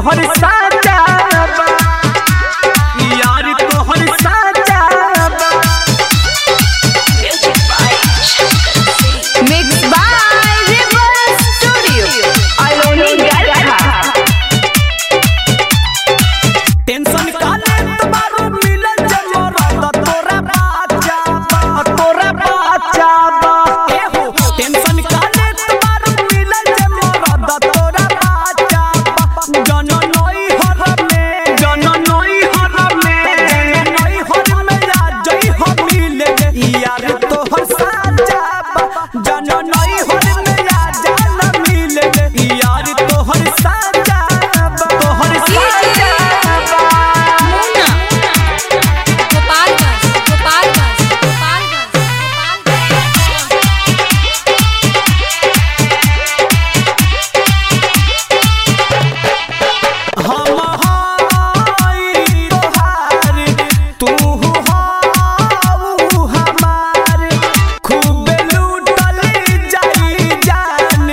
तोहर साजा बा यार तोहर साजा बा Mixed by River Studio. Aloni Garha. Tension काले तुम्हारो मिलल जमरत तोरा बाचा बा तोरा बाचा बा ए हो टेंशन काले तुम्हारो मिलल जमरत तोरा बाचा बा जन नई हर में जन नई हर में जन नई हर में आ जई हो मिले यार तोहर साजा बा जन नई हर में आ जान मिले यार तोहर साजा बा तोहर साजा बा Muna. Gopalganj. Gopalganj. Gopalganj. Gopalganj. हम हाई तोहार तू हाऊ हमार खूब लूटल जाई जान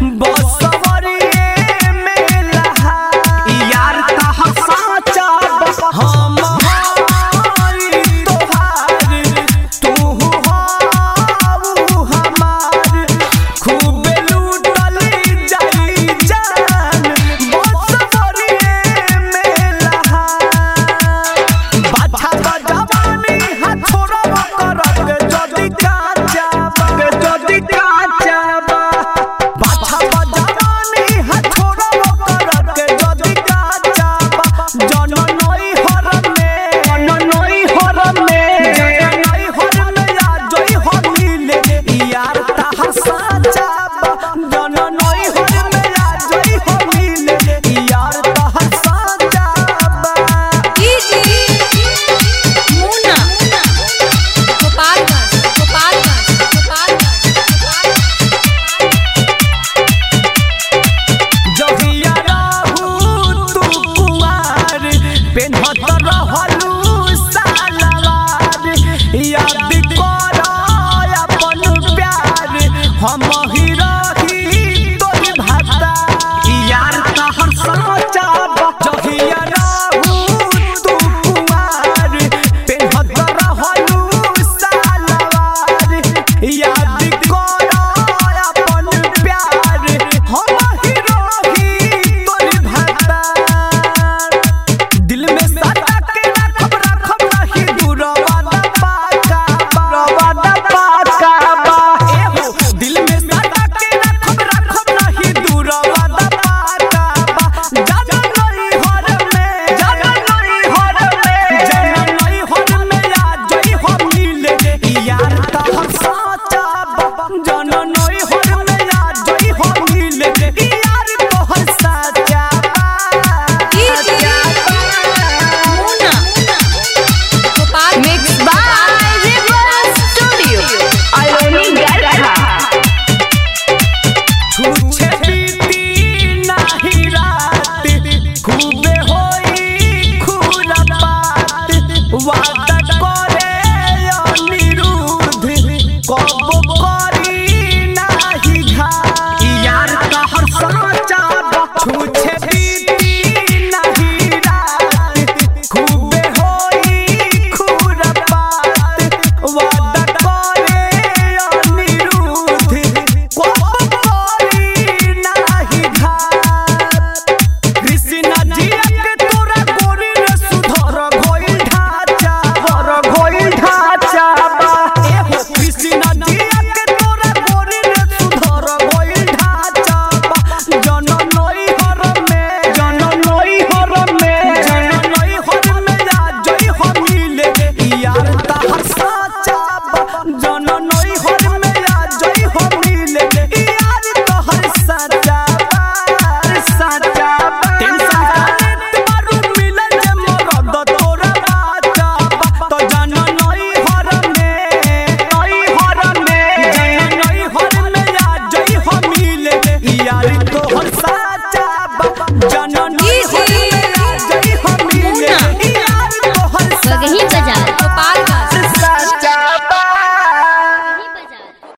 बसवरिए में लहा यार तह साचा हम हाई तोहार तू हाऊ हमार खूब लूटल जाई जान बसवरिए में लहा बाछा बजवानी हाथ छोड़ब करत जदी काचा बा जदी काचा बा बाछा बजवानी हाथ छोड़ब करत जदी काचा बा जन नई हर में जन नई हर में जन नई हर में आ जई हो मिले यार ताहर साचा बा जन नई हर में आ जई हो मिले यार ताहर साचा बा Muna. Gopalganj. Gopalganj. Gopalganj. जहिया रहू तू कुमार पेन्हत रहलू सालवार याद कर अपन प्यार हम